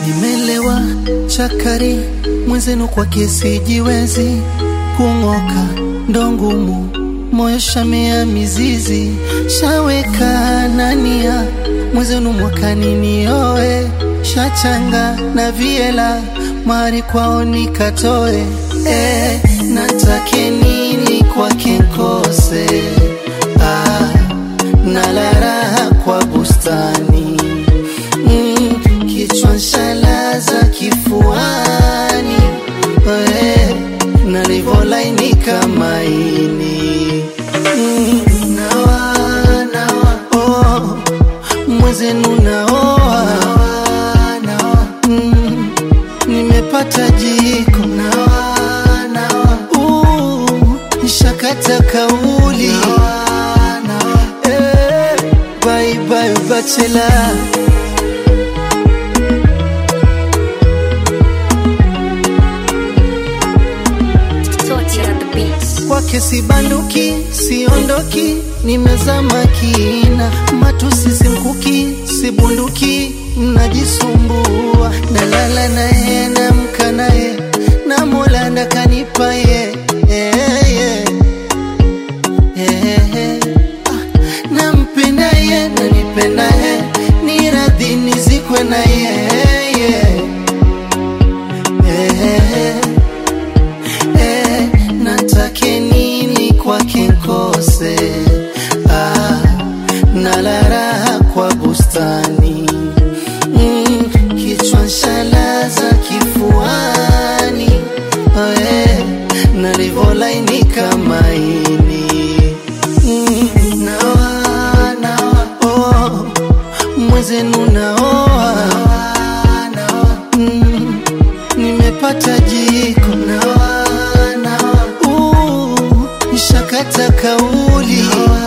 nimelewa chakari mwenzenu kwa kesi jiwezi kung'oka ndo ngumu moyo shamea mizizi shaweka nania mwenzenu mwakani nioe shachanga na viela mari kwao nikatoe eh, natake nini kwake nkose ah, nalaraha kwa bustani mm, kichwa nshalaza kifuani eh, nalivolainika maini mm, nawa, nawa, oh, mwezenu naoa mm, nimepata jiko Uh, nishakata kauli Eh, bye bye bachelor Torture at the beats. kwake sibanduki siondoki nimezama kina matusi simkuki sibunduki mnajisumbua nalala naye namka naye na mola ndakanipa ye yeah, yeah. Yeah. Ah, nampenda ye nanipenda ye ni radhi nizikwe na ye yeah. Yeah. Eh, natake nini kwake nkose ah, nalaraha kwa bustani mm, kichwa nshalaza kifuani eh, nalivolainika maini mm, nawa, nawa, oh, mwezenu naoa mm, nimepata jiko Uh, nishakata kauli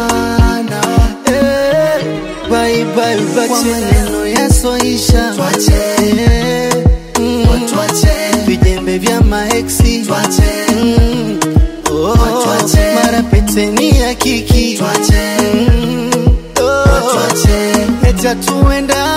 Eh, bye bye bye. Kwa maneno yasoisha Eh, mm, vijembe vya maeksi Mm, oh, mara peteni ya kiki Mm, oh, eti hatuendani